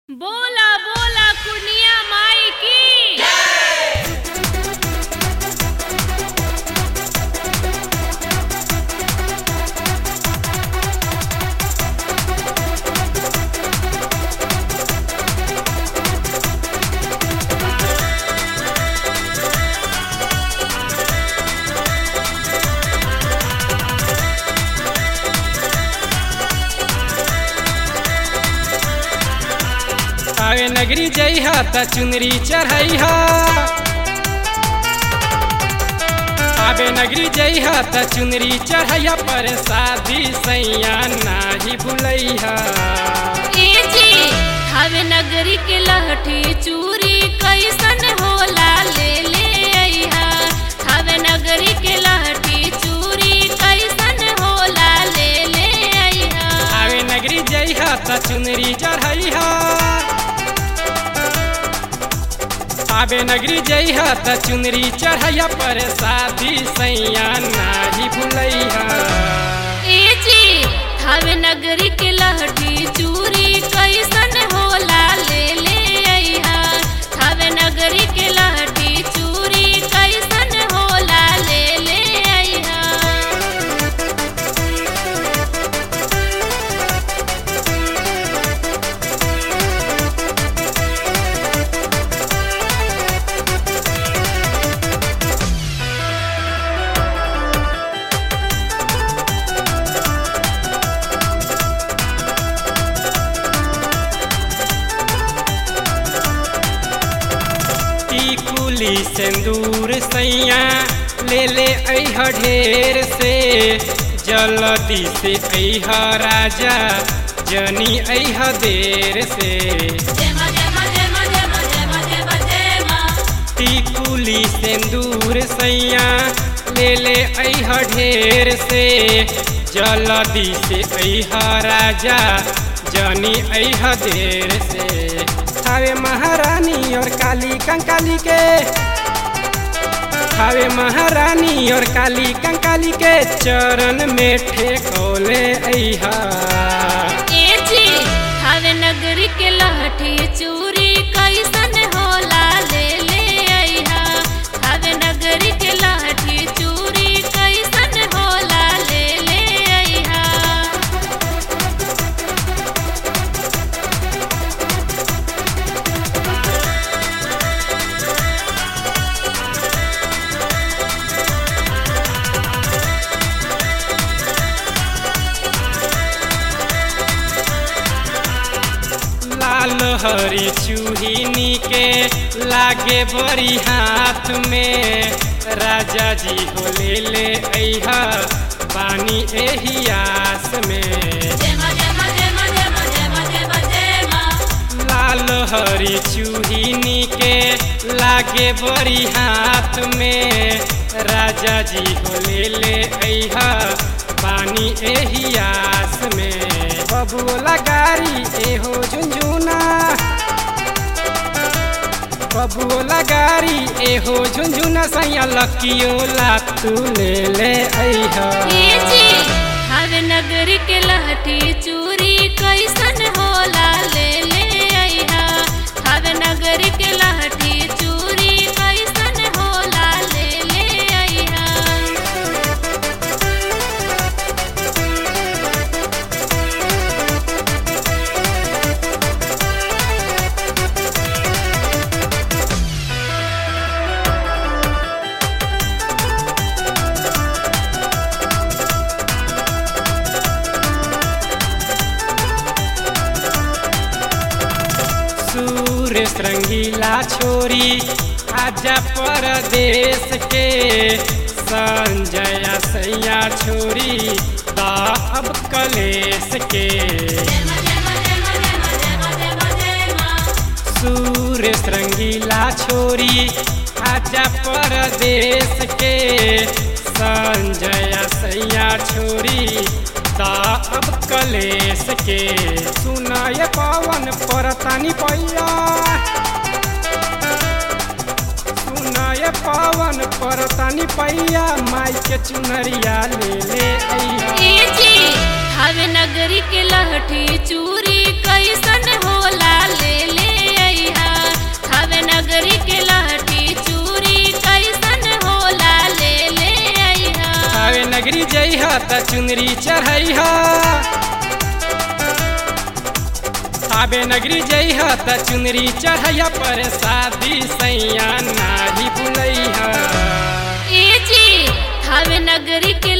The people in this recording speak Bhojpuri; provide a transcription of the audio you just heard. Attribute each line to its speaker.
Speaker 1: बोला बोला कुनिया माई की
Speaker 2: आवे नगरी जइहा त चुनरी चढ़ैहा आवे नगरी जइहा त चुनरी चढ़ैया पर शादी सैया नाही भुलैहा
Speaker 1: ए जी हवे नगरी के लहठी चूरी कैसन होला ले ले अइहा हवे नगरी के लहठी चूरी कैसन होला ले ले अइहा
Speaker 2: आवे नगरी जइहा त चुनरी चढ़ैहा आवे नगरी जइहा त चुनरी चढ़ैया पर शादी सैया नाही भुलैहा
Speaker 1: ए जी हवे नगरी के लहठी चूरी कैसन होला ले ले अइहा हवे नगरी के लहठी चूरी कैसन होला ले ले अइहा
Speaker 2: टिकुली सिंदूर सैया ले ले अह ढेर से जल्दी से अह राजा जनी अह देर से टिकुली सिंदूर सैया ले ले अह ढेर से जल्दी से अह राजा जनी अह देर से हवे महारानी और काली कंकाली के हवे महारानी और काली कंकाली के चरण में ठेकोले अहा
Speaker 1: ए जी हवे नगरी के लहठी चूरी कैसन होला ले ले अइहा हवे नगरी के लहठी चूरी कैसन होला ले ले अइहा
Speaker 2: लाल हरी चूहिनी के लागे बड़ी हाथ में राजा जी हो ले ले अहा पानी एही आस में लाल हरी चूहिनी के लागे बड़ी हाथ में राजा जी हो ले ले अहा पानी एही आस में बबुला गारी एहो झुंझुना बबुला गारी एहो झुंझुना सैया लकियोला तू ले ले अहा
Speaker 1: ए जी हवे नगरी के लहठी चूरी कैसन होला ले ले अइहा हवे नगरी के लहठी चूरी कैसन होला ले ले अइहा
Speaker 2: सूर्य रंगीला छोरी आजा परदेश के संजय सैया छोरी दा अब कलेश के सूर्य रंगीला छोरी आजा परदेश के संजय सैया छोरी दा अब कलेश के सुनाय पवन परतानी पैया सुनाय पवन परतानी पैया माई के चुनरिया ले ले अइहा
Speaker 1: ए जी हवे नगरी के लहठी चूरी कैसन होला ले
Speaker 2: जइह त चुनरी चढ़ैह थावे नगरी जइह त चुनरी चढ़ैह पर शादी सैया नाही भुलैह
Speaker 1: ए जी थावे नगरी के